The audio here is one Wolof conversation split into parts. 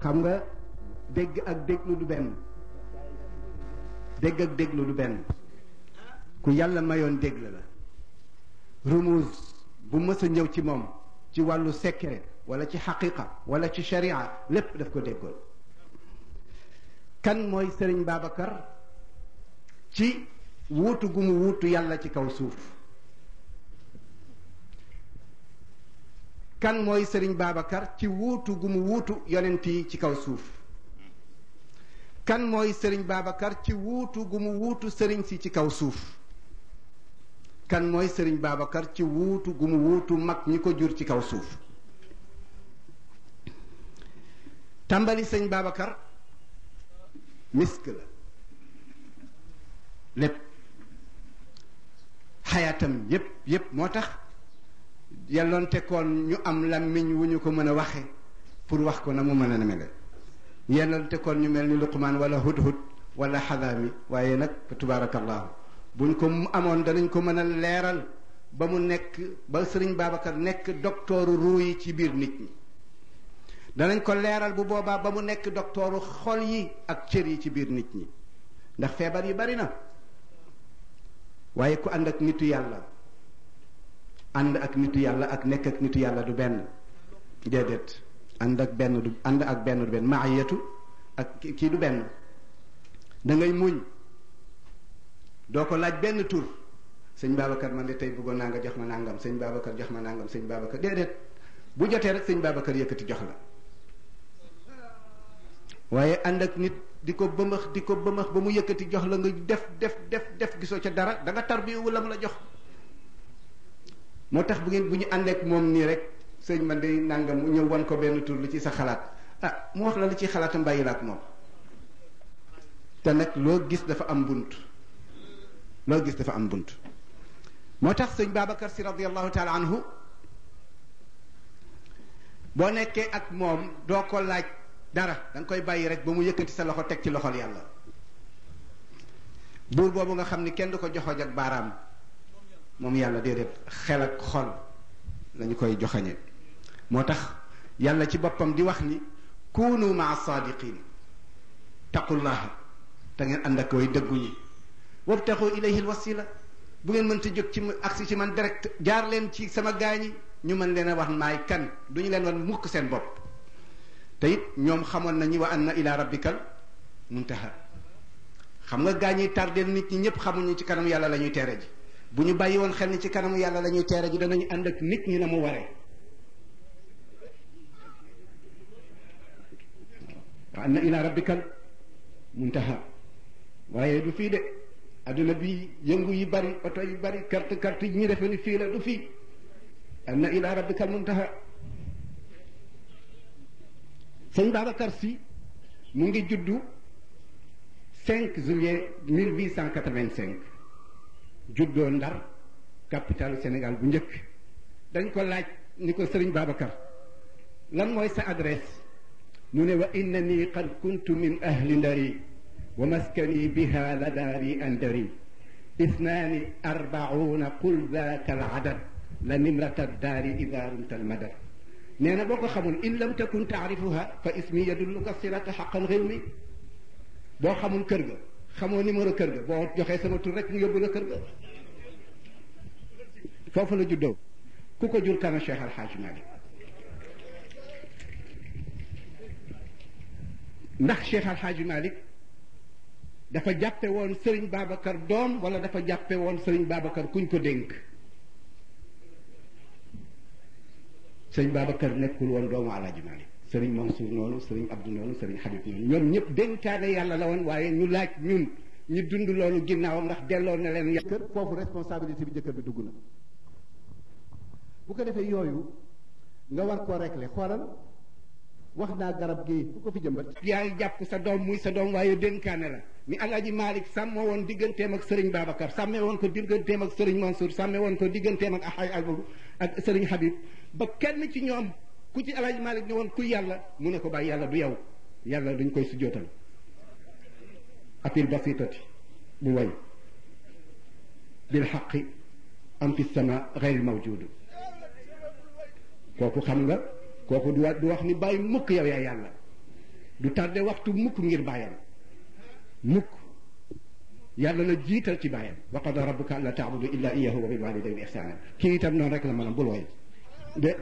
xam nga dégg ak déglu du benn dégg ak déglu du benn ku yàlla mayoon dégg la rumuuz bu mës a ñëw ci moom ci wàllu secret wala ci xaqiqa wala ci sharia lépp daf ko déggoon kan mooy Sëriñ Babacar ci wuutu gu mu wuutu yàlla ci kaw suuf kan mooy Sëriñ Babacar ci wuutu gu mu wuutu yonent yi ci kaw suuf kan mooy Sëriñ Babacar ci wuutu gu mu wuutu sëriñ si ci kaw suuf kan mooy Sëriñ Babacar ci wuutu gu mu wuutu mag ñi ko jur ci kaw suuf tàmbali sëñ Babacar misk la lépp xayaatam yépp yépp moo tax yelloonte koon ñu am làmmiñ wu ñu ko mën a waxe pour wax ko na mu mën a mele yelloonte koon ñu mel ni luqmaan wala hudhud wala xadaami waaye nag fa tubaarakallahu buñ ko amoon danañ ko mën a leeral ba mu nekk ba sëriñ Babacar nekk doktooru ruu yi ci biir nit ñi danañ ko leeral bu boobaa ba mu nekk doktooru xol yi ak cër yi ci biir nit ñi ndax feebar yi bari na waaye ku ànd ak nitu yàlla ànd ak nitu yàlla ak nekk ak nitu yàlla du benn déedéet ànd ak benn du ànd ak benn du benn maayatu ak kii du benn da ngay muñ doo ko laaj benn tur sëñ Babacar man de tey bëggoon naa nga jox ma nangam sëñ Babacar jox ma nangam sëñ Babacar déedéet bu jotee rek sëñ Babacar yëkkati jox la waaye ànd ak nit di ko bëmax di ko bëmax ba mu yëkkati jox la nga def def def def gisoo ca dara da nga tar bi wala mu la jox moo tax bu ngeen bu ñu àndeek moom nii rek sëñ man de nangam mu ñëw wan ko benn tur lu ci sa xalaat ah mu wax la lu ci xalaatam bàyyi la ak moom te nag loo gis dafa am bunt loo gis dafa am bunt moo tax sëñ Babacar si radiallahu taala anhu boo nekkee ak moom doo ko laaj dara da nga koy bàyyi rek ba mu yëkkati sa loxo teg ci loxol yàlla buur boobu nga xam ni kenn du ko joxoj ak baaraam moom yàlla déedéet xel ak xol lañu koy joxañe moo tax yàlla ci boppam di wax ni kunu maa saadiqin taqullaha te ngeen ànd ak way dëggu ñi wabtaxu ilayhi alwasila bu ngeen mënta jóg ci agsi ci man direct jaar leen ci sama gaañi ñu mën leen a wax maay kan du ñu leen wan mukk seen bopp te it ñoom xamoon nañu wa anna ila rabbikal muntaha xam nga gaañi tardeel nit ñi ñëpp xamuñu ci kanam yàlla la ñuy teere ji bu ñu bàyyi woon xel ni ci kanamu yàlla la ñuy teere ji danañu ànd ak nit ñi na mu waree wa anna ila rabbikal muntaha waaye du fii de adduna bi yëngu yi bari oto yi bari carte carte yi ñu defe ni fii la du fii anna ila rabbikal muntaha sëñ Babacar Sy mu ngi juddu 5 juillet 1885 juddoo Ndar capitalu Sénégal bu njëkk dañ ko laaj ni ko sëriñ Babacar lan mooy sa adresse mu ne wa innani qad kuntu min ahli ndari wa maskani biha la daari andari isnaani arbauna qul daaka al adad la nimrata daari ida rumta al madad nee na boo ko xamul in lam takun taarifuha fa ismi yadulluka silata xaqan réew mi boo xamul kër ga xamoo numéro kër ga boo joxee sama tur rek mu yóbbu la kër ga foofu la juddoo ku ko jur kana Cheikh Alhaaj Malik ndax Cheikh Alhaaj Malik dafa jàppe woon Serigne Babacar doom wala dafa jàppe woon Serigne Babacar kuñ ko dénk sëriñ Babacar nekkul woon doomu Alaaji Malik sëriñ Mansour noonu sëriñ Abdou noonu sëriñ Habib noonu ñoom ñëpp dénkaane yàlla la woon waaye ñu laaj ñun ñu dund loolu ginnaaw ndax delloo na leen kër foofu responsabilité bi jëkkër bi dugg na bu ko defee yooyu nga war koo régler xoolal wax naa garab gi ku ko fi jëmbat yaa ngi jàpp sa doom muy sa doom waaye dénkaane la ni Alaaji Malik sàmme woon digganteem ak sëriñ Babacar sàmme woon ko digganteem ak sëriñ Mansour sàmme woon ko digganteem ak axay albu ak sëriñ Habib ba kenn ci ñoom ku ci Alaaji Malik ni woon ku yàlla mu ne ko bàyyi yàlla du yow yàlla duñ koy sujjootal apil basitati bu way bil xaqi am fi sama gayr mawjudu kooku xam nga kooku du wa du wax ni bàyyi mukk yow yaa yàlla du tardé waxtu mukk ngir bàyyam mukk yàlla la jiital ci bàyyam wa qada rabbuka alla taabudu illa iyahu wa bil walidayni ihsana kii itam noonu rek la mën a bul woy de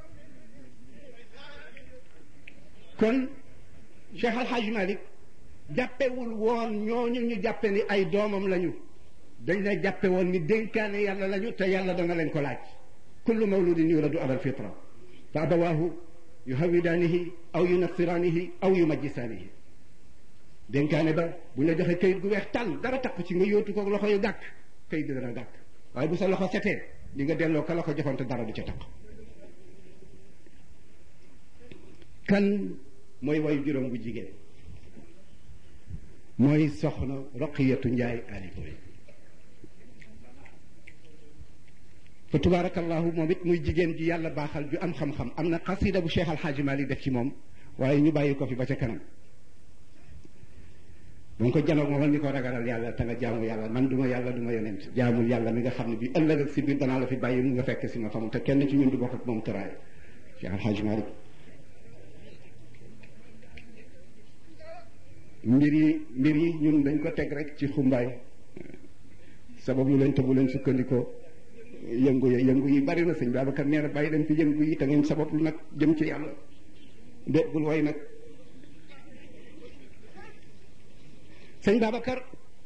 kon Cheikh Al Hadj Malick jàppewul woon ñooñu ñu jàppe ni ay doomam lañu dañ la jàppe woon ni dénkaane yàlla lañu te yàlla dana leen ko laaj kullu mawludin yuladu ala alfitra fa abawaahu yuhawidaanihi aw yunassiraanihi aw yumajjisaanihi dénkaane ba bu ñu la joxee kayit gu weex tàll dara takku ci nga yóotu ko loxo yu gàkk kayit gi dana gàkk waaye bu sa loxo setee di nga delloo ka la ko joxoon te dara du ca takk kan mooy wayu juróom bu jigéen mooy soxna roqiyatu njaay alikoy fa tubaarakallahu moom it muy jigéen ji yàlla baaxal ju am xam-xam am na xasida bu cheikh alxaaji malik def ci moom waaye ñu bàyyi ko fi ba ca kanam bu nga ko janoog moom ni ko ragalal yàlla te nga jaamu yàlla man duma yàlla duma yonent jaamul yàlla mi nga xam ne bi ëllëg ak si biir danaa la fi bàyyi mu nga fekk si ma famu te kenn ci ñun du bokk ak moom tëraay cheikh alxaaji malik mbir yi mbir yi ñun dañ ko teg rek ci xumbaay sabab lu leen te bu leen sukkandikoo yëngu yi yëngu yi bari na sëñ Babacar nee na bàyyi leen fi yëngu yi te ngeen sabab lu nag jëm ci yàlla déggul way nag sëñ Babacar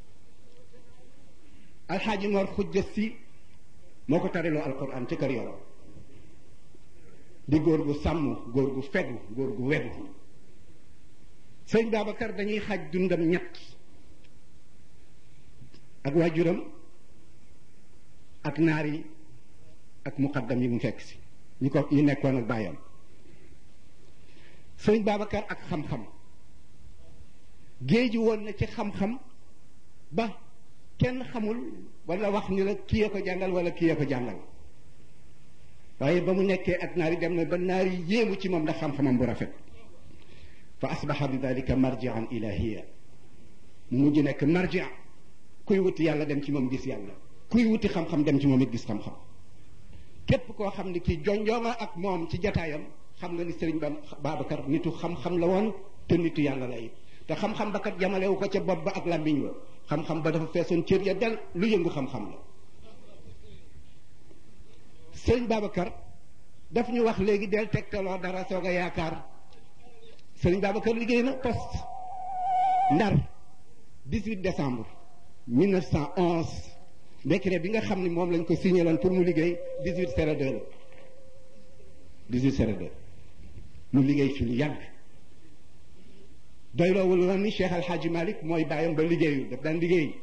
alxaaji Mor xujja si moo ko tariloo alquran ci kër yoro di góor gu sàmm góor gu fegu góor gu wegu sëñ Babacar dañuy xaaj dundam ñett ak waajuram ak naar yi ak muqaddam yi mu fekk si ñi ko yi nekkoon ak bàyyam sëñ Babacar ak xam-xam géeju woon na ci xam-xam ba kenn xamul wala wax ni la kii a ko jàngal wala kii a ko jàngal waaye ba mu nekkee ak naar yi dem na ba naar yi yéemu ci moom ndax xam-xamam bu rafet fa asbaxa bi dalika marjian ilahiya mu mujj nekk marjia kuy wuti yàlla dem ci moom gis yàlla kuy wuti xam-xam dem ci moom it gis xam-xam képp koo xam ni kii jonjooma ak moom ci jataayam xam nga ni sëriñ ba Babacar nitu xam-xam la woon te nitu yàlla la it te xam-xam ba kat yamalewu ko ca bopp ba ak làmmiñ wa xam-xam ba dafa feesoon cër ya del lu yëngu xam-xam la sëriñ Babacar daf ñu wax léegi del tegtaloo dara soog a yaakaar sëriñ Babacar liggéey na poste ndar 18 décembre 1911 décret bi nga xam ne moom lañ ko signé loon pour mu liggéey 18 02 la 18 02 mu liggéey fi lu yàgg doyloowul woon ni Cheikh Al Hadji Malick mooy bàyyam ba liggéeyul daf daan liggéey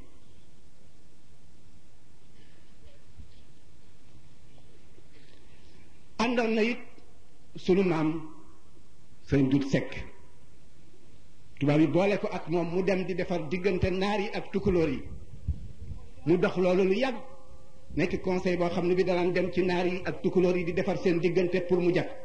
àndoon na it sunu maam sëñ Dut Sekk tubaab yi boole ko ak moom mu dem di defar diggante naar yi ak tukulóor yi mu dox loolu lu yàgg nekk conseil boo xam ne bi danaan dem ci naar yi ak tukulóor yi di defar seen diggante pour mu jag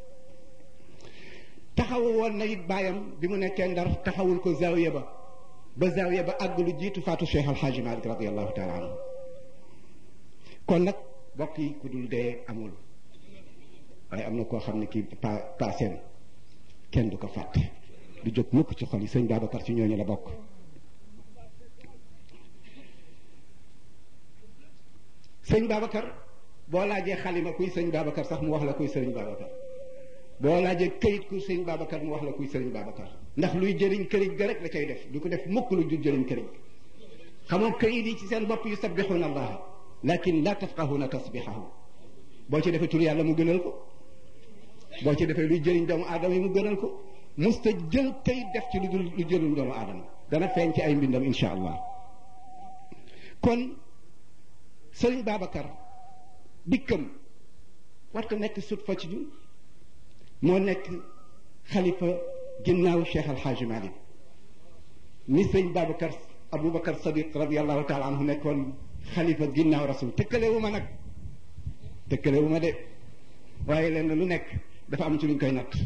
taxawu woon na it baayam bi mu nekkee ndar taxawul ko zawiya ba ba zawiya ba àgg lu jiitu faatu Cheikh Al Hadji Malick radiallahu taala anhu kon nag bokk yi ku dul dee amul waaye am na koo xam ne kii pa paaseen kenn du ko fàtte du jóg mukk ci xol yi sëñ Babacar ci ñooñu la bokk sëñ Babacar boo laajee xalima kuy sëñ Babacar sax mu wax la kuy sëriñ Babacar boo laajee këyit kuy sëñ Babacar mu wax la kuy sëriñ Babacar ndax luy jëriñ këriñ ga rek la cay def du ko def mukk lu du jëriñ këriñ xamoo këyit yi ci seen bopp yu sabbixuuna allah lakin la tafqahuna tasbixahu boo ci defee tur yàlla mu gënal ko boo ci defee luy jëriñ doomu aadama yi mu gënal ko musta jël këyit def ci lu dul lu jëluñ doomu aadama dana feeñ ci ay mbindam insha allah kon sëriñ Babacar dikkam warta nekk sut fa ci ñun moo nekk xalifa ginnaaw Cheikh Al Hadji Malick ni sëriñ Babacar Aboubacar Sadiq radiallahu taala anhu nekkoon xalifa ginnaaw rasul tëkkalewu ma nag tëkkalewu ma de waaye lenn lu nekk dafa am ci luñ koy natt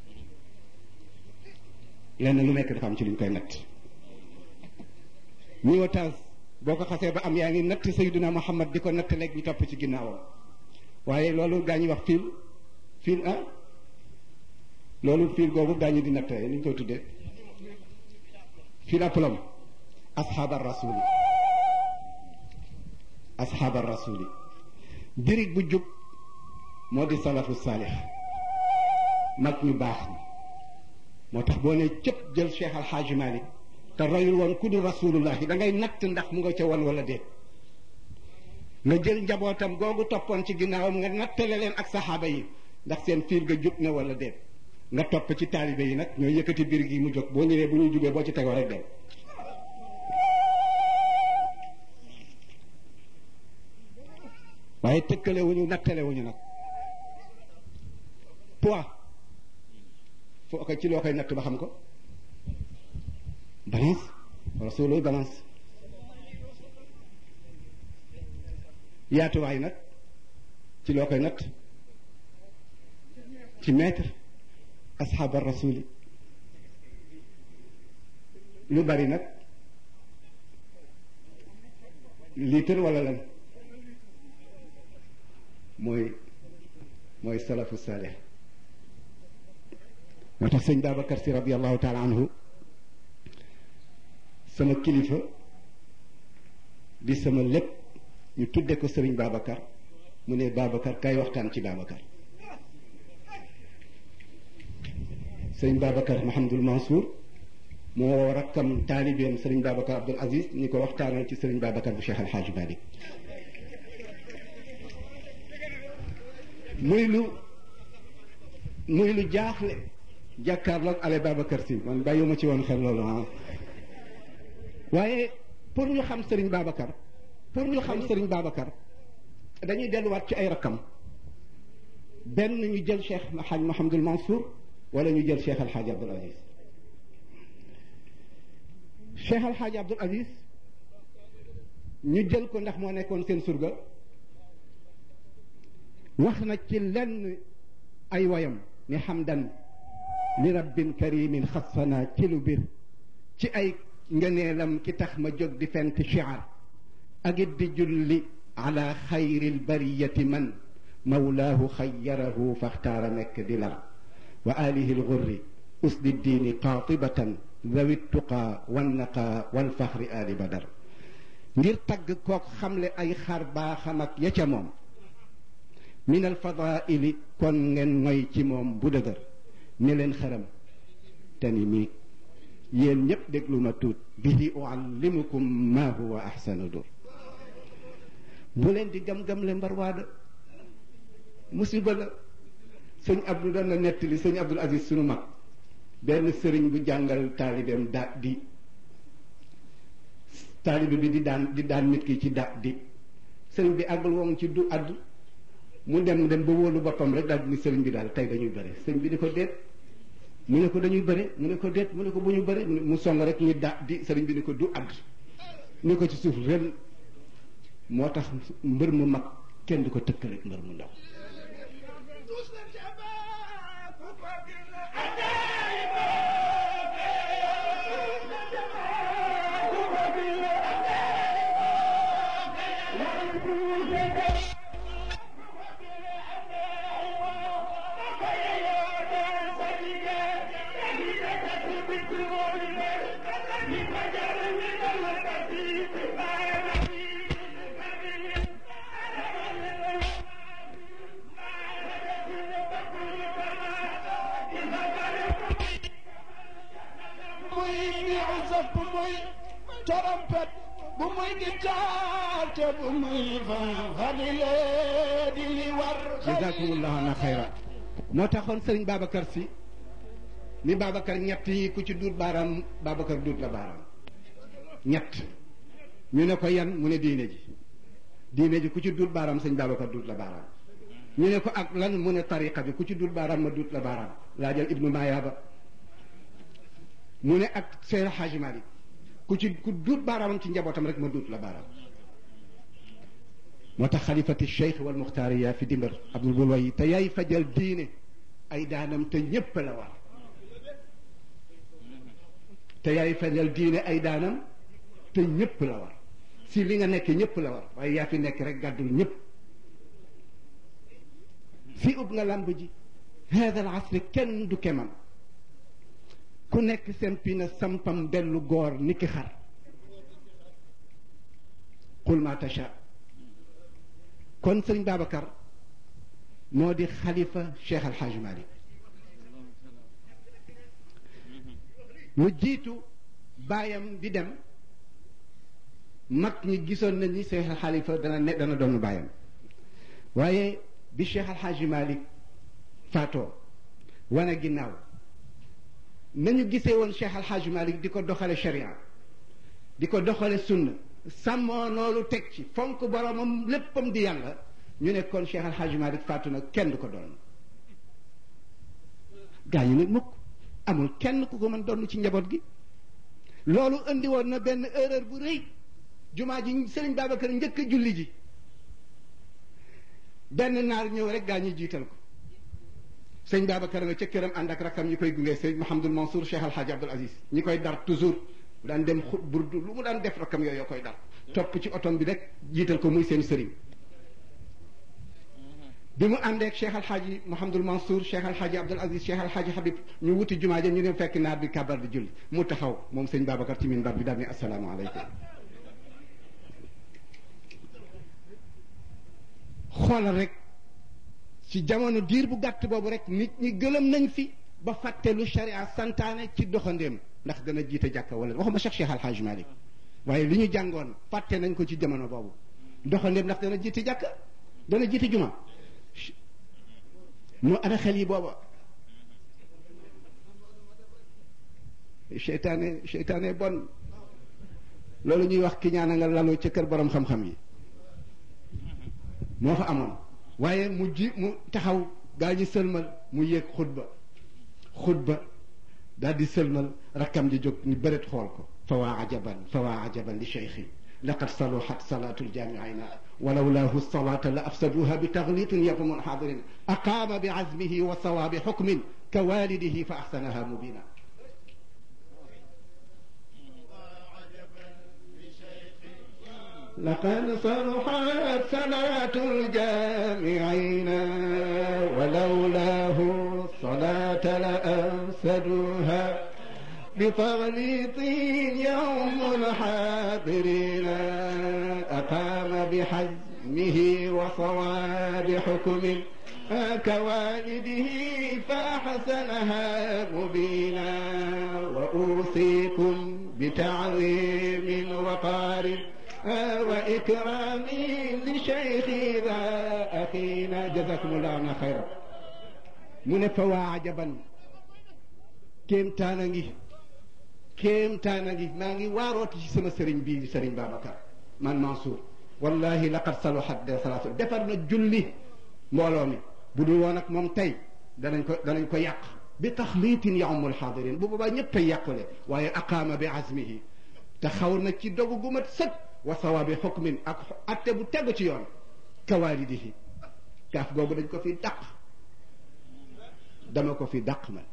lenn lu nekk dafa am ci luñ koy natt ñi otage boo ko xasee ba am yaa ngi natt Sayyiduna Muhammad di ko natt léegi ñu topp ci ginnaawam waaye loolu gaa ñuy wax fil fil ah loolu fiir googu daañu di nattee ni ñu koy tuddee fil à plomb asxaaba rasuli asxaaba rasuli birig bu jub moo di salafu saalix mag ñu baax ñi moo tax boo ne cëpp jël Cheikh Al Hadj Malick te royul woon ku dul rasulullahi da ngay natt ndax mu nga ca woon wala déet nga jël njabootam googu toppoon ci ginnaawam nga nattale leen ak saxaaba yi ndax seen fiir ga jub na wala déet nga topp ci taalibe yi nag ñooy yëkkati biir gi mu jóg boo ñëwee bu ñuy jubee boo ci tegoo rek dem waaye tëkkale wuñu nattale wuñu nag poids foo ko ci loo koy natt ba xam ko balance wala soo looy balance yaatuwaay nag ci loo koy natt ci mètre asxaaba rasuli lu bari nag litre wala lan mooy mooy salafu saalih moo tax sëñ Babacar si radiallahu taala anhu sama kilifa di sama lépp ñu tudde ko sëriñ Babacar mu ne Babacar kay waxtaan ci Babacar sëriñ Babacar Mahamadul Mansour moo woo rakkam taalibeem sëriñ Babacar Abdul Aziz ñi ko waxtaanal ci sëriñ Babacar bu Cheikh Al Hadj Malick muy lu muy lu jaaxle jàkkaarloog ale Babacar si man bàyyiwuma ci woon xel loolu ah waaye pour ñu xam sëriñ Babacar pour ñu xam sëriñ Babacar dañuy delluwaat ci ay rakkam benn ñu jël Cheikh Alhaj Mahamadul Mansour wala ñu jël Cheikh Alhaj Abdul Aziz Cheikh Alhaj Abdul Aziz ñu jël ko ndax moo nekkoon seen surga wax na ci lenn ay wayam ni xamdan li rabbin karimin xassana ci lu bir ci ay ngëneelam ki tax ma jóg di fent shiar ak it di julli ala xayril bariyati man mawlaahu xayyarahu faxtaara nekk di lar wa alihi lgurri usdi diini qaatibatan dawi tuqaa wannaqa walfaxri ali badar ngir tagg kook xamle ay xar baaxam ak ya ca moom min alfadaili kon ngeen moy ci moom bu dëgër ne leen xaram te ni mii yéen ñépp déglu ma tuut bihi uallimukum ma huwa ahsanu dur bu leen di gam-gam le mbarwaada musiba la sëñ Abdou doon na nettali sëñ Abdul Aziz sunu mag benn sëriñ bu jàngal taalibeem da di taalibe bi di daan di daan nit ki ci da di sëriñ bi àggul woon ci du addu mu dem dem ba wóolu boppam rek daal di ni sëriñ bi daal tey dañuy bëre sëriñ bi di ko déet mu ne ko dañuy bëre mu ne ko déet mu ne ko bu ñu bëre mu song rek ni da di sëriñ bi ni ko du add ni ko ci suuf ren moo tax mbër mu mag kenn du ko tëkkale mbër mu ndaw trompet bu muy gitaar te bu muy fadile di li war jazakumullahu ana xayra moo taxoon sëriñ Babacar si ni Babacar ñett yi ku ci duut baaraam Babacar duut la baaraam ñett ñu ne ko yan mu ne diine ji diine ji ku ci duut baaraam sëñ Babacar duut la baaraam ñu ne ko ak lan mu ne tariqa bi ku ci duut baaraam ma duut la baaraam laa jël ibnu Mayaaba mu ne ak Seydi Hadji Malick ku ci ku duut baaraamam ci njabootam rek ma duut la baaraam moo tax xalifati cheikh wal muxtaariya fi dimbar abdul bulwayi te yaay fajal diine ay daanam te ñépp la war te yaay fajal diine ay daanam te ñépp la war si li nga nekk ñépp la war waaye yaa fi nekk rek gàddul ñépp si ub nga làmb ji hada al asri kenn du kemam ku nekk sempi na sampam dellu góor ni ki xar qul ma tasha kon sëriñ Babacar moo di xalifa Cheikh Al Hadj Malick lu jiitu baayam di dem mag ñi gisoon nañ ni Cheikh Al Khalifa dana ne dana doon baayam waaye bi Cheikh Al Hadj Malick faatoo wane ginnaaw nañu gisee woon Cheikh Al Hadj Malick di ko doxale sharia di ko doxale sunna sàmmoo loolu teg ci fonk boromam léppam di yàlla ñu ne kon Cheikh Al Hadj Malick faatu na kenn du ko doon gaa ñu ne mukk amul kenn ku ko mën doon ci njaboot gi loolu indi woon na benn erreur bu rëy jumaa ji Serigne Babacar njëkk a julli ji benn naar ñëw rek gaa ñi jiital ko sëñ Babacar nga ca këram ànd ak rakam ñi koy gunge sëñ Mouhamadul Mansour Cheikh Al Hadj Abdoul Aziz ñi koy dar toujours mu daan dem xut burdu lu mu daan def rakam yooyu koy dar topp ci otom bi rek jiital ko muy seen sëriñ bi mu àndeek Cheikh Al Hadj Mouhamadul Mansour Cheikh Al Hadj Abdoul Aziz Cheikh Al Hadj Habib ñu wuti jumaa ja ñu dem fekk naar bi kabar di julli mu taxaw moom sëñ Babacar ci minbar bi daal ni asalaamaaleykum xoolal rek ci jamono diir bu gàtt boobu rek nit ñi gëlëm nañ fi ba fàtte lu sharia santaane ci doxandéem ndax dana jiite jàkka wala waxuma Cheikh Cheikh Al Hadj Malick waaye li ñu jàngoon fàtte nañ ko ci jamono boobu doxandéem ndax dana jiite jàkka dana jiite juma moo ana xel yi booba seytaane seytaane bon loolu ñuy wax ki ñaana nga laloo ca kër borom xam-xam yi moo fa amoon waaye mu ji mu taxaw gaa ñi sëlmal mu yéeg xutba xutba daal di sëlmal rakkam ji jóg ni bëreet xool ko fa waa ajaban fa waa ajaban li cheikhi laqad saluhat salatu ljamiina ولولاه الصلاة لأفسدوها بتغليط يقوم حاضرين أقام بعزمه وصواب حكم كوالده فأحسنها مبينا لقد صلحت صلاة الجامعين ولولاه الصلاة لأفسدوها بتغليط يوم الحاضرين أقام بحزمه وصواب حكم كوالده فأحسنها مبينا وأوصيكم بتعظيم وقار وإكرام لشيخ ذا أخينا جزاكم الله عنا خيرا من فوا عجبا كم تانغي kéemtaan a ngi maa ngi waarooti ci sama sëriñ bii sëriñ Babacar man Mansour wallahi laqad saluhat de salaatu defar na julli mbooloo mi bu dul woon ak moom tey danañ ko danañ ko yàq bi taxliitin yaumul xaadirin bu boobaa ñëpp ay yàqule waaye aqaama bi azmihi te xaw na ci dogu gu mat sëkk wa sawaabi xukmin ak atte bu tegu ci yoon kawaalidihi kaaf googu dañ ko fi dàq dama ko fi dàq man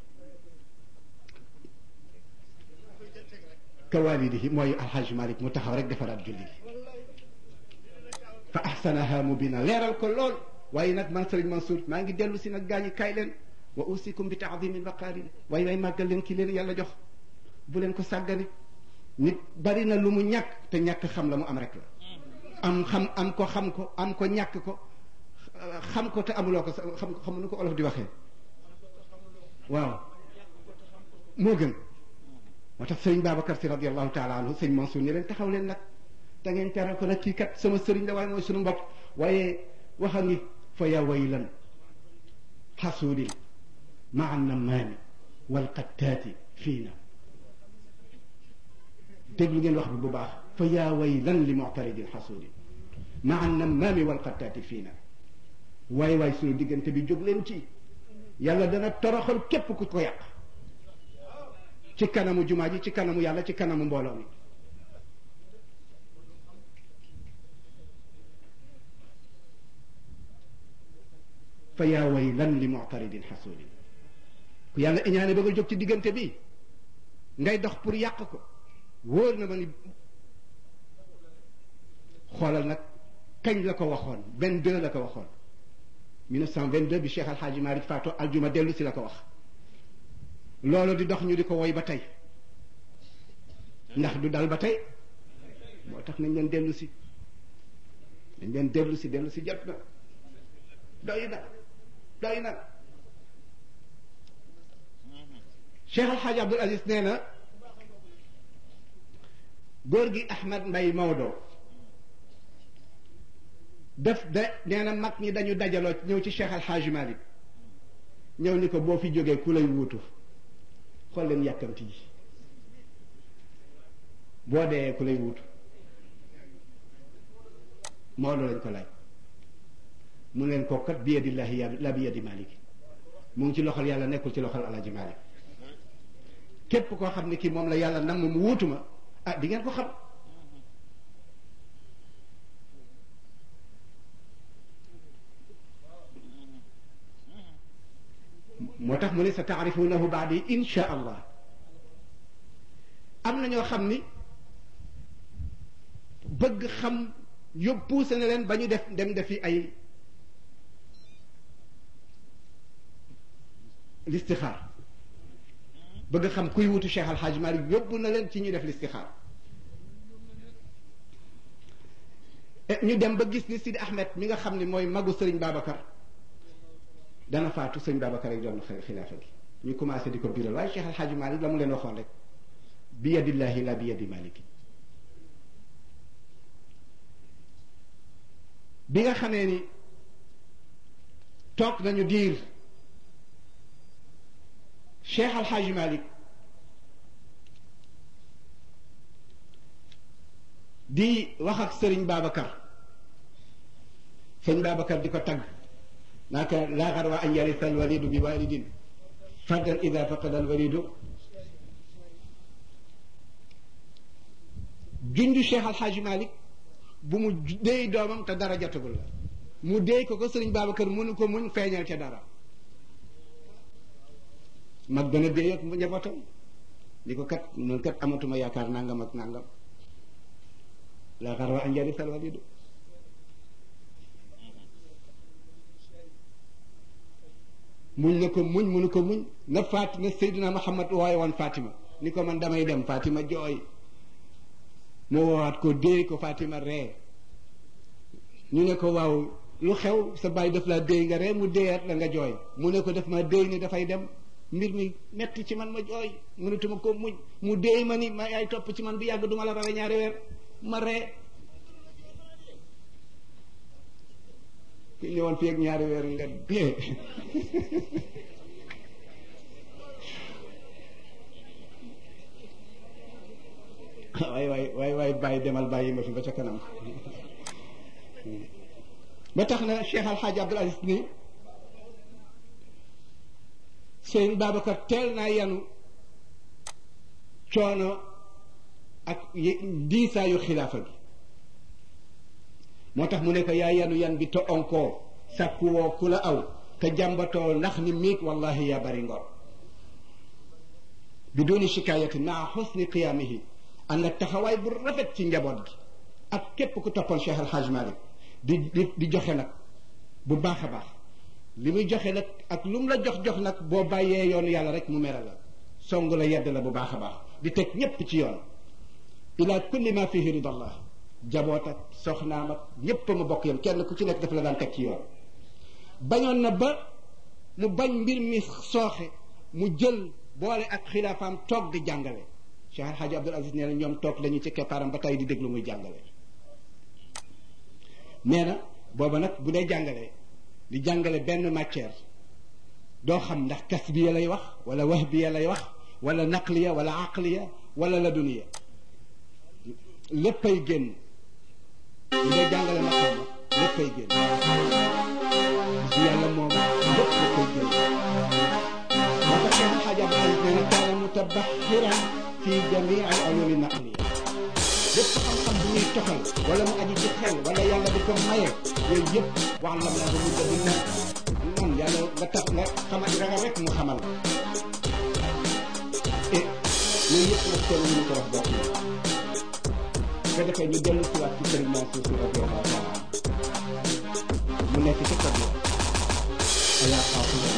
kawalidihi mooy alxaj malik mu taxaw rek defaraat julli gi fa ahsanaha mubina leeral ko lool waaye nag man sëriñ Mansour maa ngi dellu si nag gaañi kaay leen wa usikum bi taadimi baqaari waaye waay màggal leen ki leen yàlla jox bu leen ko sàggane nit bari na lu mu ñàkk te ñàkk xam la mu am rek la am xam am ko xam ko am ko ñàkk ko xam ko te amuloo ko xam xam nu ko olof di waxee waaw moo gën moo tax sëriñ Babacar si radiallahu taala anhu sëñ Mansour ni leen taxaw leen nag da ngeen teral ko nag kii kat sama sëriñ la waaye mooy sunu mbokk waaye waxa ngi fa ya waylan xasuudin maa namaami walqattaati fiina déglu ngeen wax bi bu baax fa yaa waylan li muctaridin xasuudin maa namaami walqattaati fiina waay waay sunu diggante bi jóg leen ci yàlla dana toroxal képp ku ko yàq ci kanamu jumaa ji ci kanamu yàlla ci kanamu mbooloo mi fa yaa waylan li muctaridin xasuudin ku yàlla iñaane ba nga jóg ci diggante bi ngay dox pour yàq ko wóor na ma ni xoolal nag kañ la ko waxoon benn deux la ko waxoon 1922 bi Cheikh Al Hadj Malick Fatou aljuma dellu si la ko wax loolu di dox ñu di ko woy ba tey ndax du dal ba tey moo tax nañ leen dellu si nañ leen dellu si dellu si jot na doy na doy na Cheikh Al Hadj Abdoul Aziz nee na góor gi Ahmad Mbay Maodo def de nee na mag ñi dañu dajaloo ñëw ci Cheikh Al Hadj Malick ñëw ni ko boo fi jógee ku lay wuutu xool leen yàkkamti ji boo dee ku lay wuutu Maodo lañ ko laaj mu leen ko kat bi yadillahi la bi yadi Malick mu ngi ci loxol yàlla nekkul ci loxol Alaaji Malick képp koo xam ne kii moom la yàlla nam mu wuutu ma ah di ngeen ko xam moo tax mu ne sa taarifunahu baadi insha allah am na ñoo xam ni bëgg xam yóbbu poussé na leen ba ñu def dem defi ay listixaar bëgg xam kuy wutu Cheikh Al Hadj Malick yóbbu na leen ci ñu def listixaar ñu dem ba gis ni Sidi Ahmed mi nga xam ni mooy magu Serigne Babacar dana faatu Serigne Babacar rek doon xilaafa gi ñu commencé di ko biral waaye Cheikh Al Hadj Malick la mu leen waxoon rek bi yadillahi la bi yadi Malick bi nga xamee ni toog nañu diir Cheikh Al Hadj Malick di wax ak Serigne Babacar Serigne Babacar di ko tagg naaka laa xarwa an yarisa alwalidu bi walidin fardan ida faqada alwalidu junju Cheikh Al Hadj Malick bu mu déey doomam te dara jotagul la mu déey ko ko Serigne Babacar mënu ko muñ feeñal ca dara mag dana déey ak njabootam ni ko kat noonu kat amatuma yaakaar nangam ak nangam la xarwa an yarisa alwalidu muñ na ko muñ mënu ko muñ na faat na Seydina Muhammad waaye woon Fatima ni ko man damay dem Fatima jooy mu woowaat ko déey ko Fatima ree ñu ne ko waaw lu xew sa bàyyi daf laa déey nga ree mu déeyaat la nga jooy mu ne ko daf ma déey ni dafay dem mbir mi metti ci man ma jooy mënatuma ko muñ mu déey ma ni ma yaay topp ci man bi yàgg duma la rawe ñaari weer ma ree ku ñëwoon fii ak ñaari weer nga dee waay waay waay waay bàyyi demal bàyyi ma fi ba ca kanam ba tax na Cheikh Al Hadj Abdoul Aziz ni sëñ Babacar teel naa yanu coono ak diisaayu xilaafa gi moo tax mu ne ko yaa yanu yan bi te onkoo sàkkuwoo ku la aw te jàmbatoo ndax ni miig wallahi yaa bari ngor bi dooni shikaayatin maa xusni qiyaamihi ànd ak taxawaay bu rafet ci njaboot gi ak képp ku toppoon Cheikh Al Hadj Malick di di di joxe nag bu baax a baax li muy joxe nag ak lu mu la jox jox nag boo bàyyee yoonu yàlla rek mu mere la song la yedd la bu baax a baax di teg ñépp ci yoon ila kulli ma fihi ridallah jaboot ak soxnaam ak ñépp ma bokk yam kenn ku ci nekk daf la daan teg ci yoon bañoon na ba mu bañ mbir mi sooxe mu jël boole ak xilaafaam toog di jàngale Cheikh Al Hadj Abdoul Aziz nee na ñoom toog lañu ci keppaaram ba tey di déglu muy jàngale nee na booba nag bu dee jàngale di jàngale benn matière doo xam ndax kasbiya lay wax wala wahbiya lay wax wala naqliya wala aqliya wala laduniya léppay génn bu dee jàngale ma xam léppay génn si yàlla moom lépp léppay génn moo tax Cheikh Al Hadj Abdoul Aziz nee na kaana mutabaxiran fi jamii al ulumi naqliya lépp xam-xam bu ñuy toxal wala mu aju ci xel wala yàlla di ko maye yooyu yëpp wax la naa ko mu dëgg na man yàlla nga tax nga xamal ragal rek mu xamal et yooyu yëpp nag kenn mënu ko wax bokk na nga defee ñu dellu si waat ci sëriñ Mansour Sy radiyallahu taala mu nekk ci kër ayaa xaafila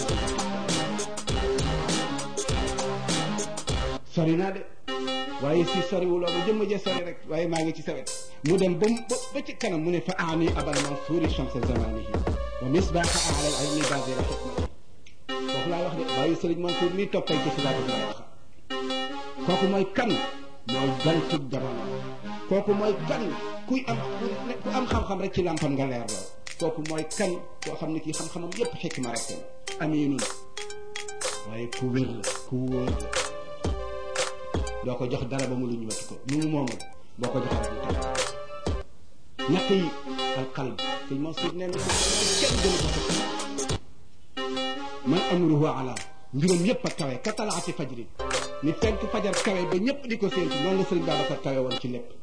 sori naa de waaye si soriwuloo ma jëmm ja sori rek waaye maa ngi ci sawet mu dem ba ba ci kanam mu ne fa aani abal mansuuri chamsa zamanihi wa misbaaxa ala al ilmi basira xikmati foofu laa wax de waaye sëriñ Mansour mii toppay ci xilaat bi laa wax kooku mooy kan mooy gantub jamono kooku mooy kan kuy am ku am xam-xam rek ci lampam nga leer lool kooku mooy kan koo xam ne kii xam-xamam yépp xikma rek la aminun waaye ku wér la ku wóor la doo ko jox dara ba mu lu ñu wati ko lu mu moomul boo ko joxee rek mu teg ñett yi alqalb sëñ Mansour nee na kenn gënu ko fekk man amruhu ala mbiram yépp a kawe ka talaati fajri ni fenk fajar kawe ba ñëpp di ko séentu noonu la sëriñ Babacar kawe woon ci lépp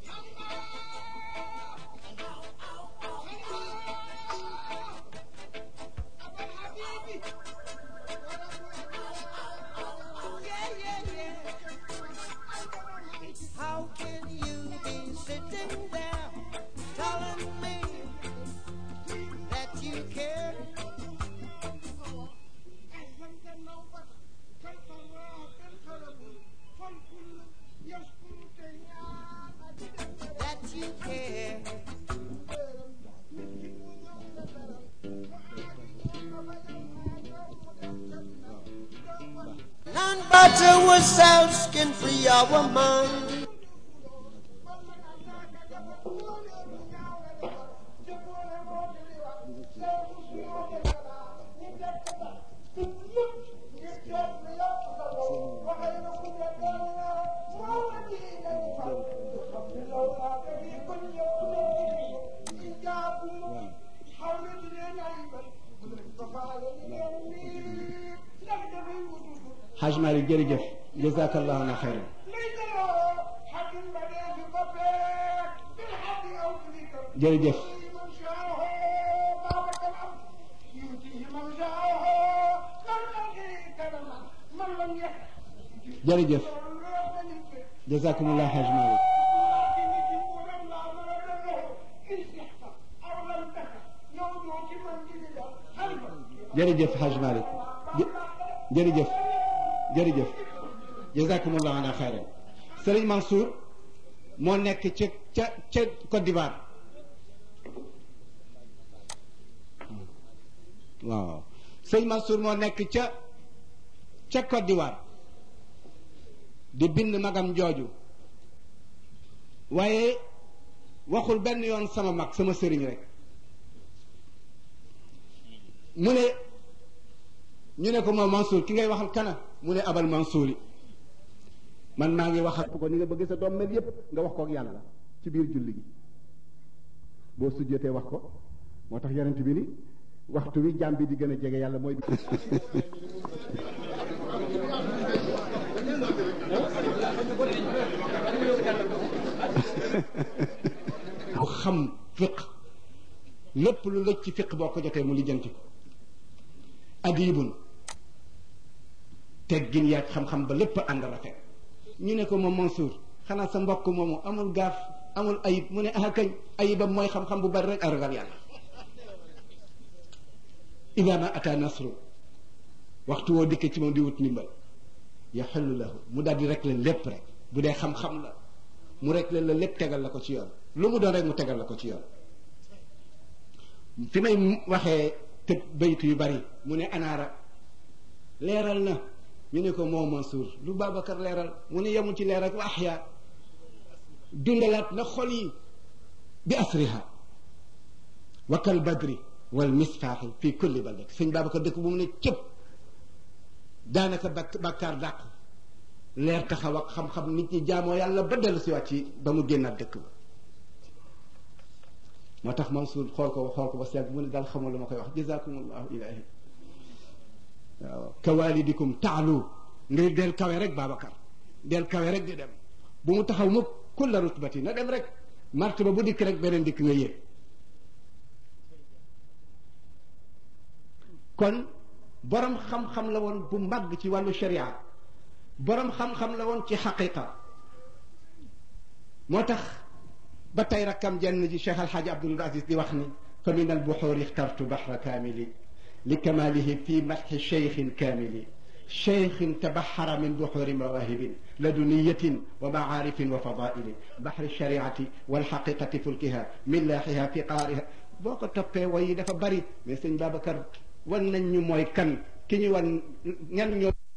How can you be sitting there telling me that you care? That you care. None but ourselves can free our mind. Haj Malik jërëjëf jazakallahu na xayran jërëjëf jërëjëf jazakumullah Haj Malik jërëjëf Haj Malik jërëjëf jërëjëf jazakumullah ana xayran Sëriñ Mansour moo nekk ca ca ca Côte d'Ivoire waaw Sëriñ Mansour moo nekk ca ca Côte d'Ivoire di bind magam jooju waaye waxul benn yoon sama mag sama sëriñ rek mu ne ñu ne ko moom Mansour ki ngay waxal kana mu ne abal Mansour yi man maa ngi wax ak ko ni nga bëgg sa doom mel yépp nga wax ko ak yàlla ci biir julli gi boo sujjatee wax ko moo tax yonent bi ni waxtu wi jaam bi di gën a jege yàlla mooy bu xam fiq lépp lu lëj ci fiq boo ko jotee mu lijjanti ko adibun teggin yaag xam-xam ba lépp ànd rafet ñu ne ko moom Mansour xanaa sa mbokk moomu amul gaaf amul ayib mu ne ah kañ ayibam mooy xam-xam bu bari rek a ragal yàlla ida ma ata nasru waxtu woo dikkee ci moom di wut ndimbal yaxellu lahu mu daal di rek leen lépp rek bu dee xam-xam la mu rek leen la lépp tegal la ko ci yoon lu mu doon rek mu tegal la ko ci yoon fi may waxee tëb baytu yu bari mu ne anaara leeral na ñu ne ko moo Mansour lu Babacar leeral mu ne yemul ci leeral wa axya dundalaat na xol yi bi asriha wa kal badri wal misfaaxi fi kulli baldat sëñ Babacar dëkk bu mu ne cëpp daanaka bak bàkkaar dàqu leer taxaw ak xam-xam nit ñi jaamoo yàlla ba dellu si waat ci ba mu génnaat dëkk ba moo tax Mansour xool ko xool ko ba seet mu ne daal xamul lu ma koy wax jazakumullahu ilahi waaw kawalidikum taalu ngay del kawe rek Babacar del kawe rek di dem bu mu taxaw mukk kulla rutbati na dem rek martaba bu dikk rek beneen dikk nga yéeg kon borom xam-xam la woon bu màgg ci wàllu sharia borom xam-xam la woon ci xaqiqa moo tax ba tey rakkam jenn ji Cheikh Alxaaji Abdul Aziz di wax ni fa min albuxuuri ixtartu baxra kaamili لكماله في مدح شيخ كامل شيخ تبحر من بحور مواهب لدنية ومعارف وفضائل بحر الشريعة والحقيقة فلكها ملاحها في قارها boo ko toppee way yi dafa bari mais sëñ Babacar wan nañ ñu mooy kan ki ñu wan ñan ñoo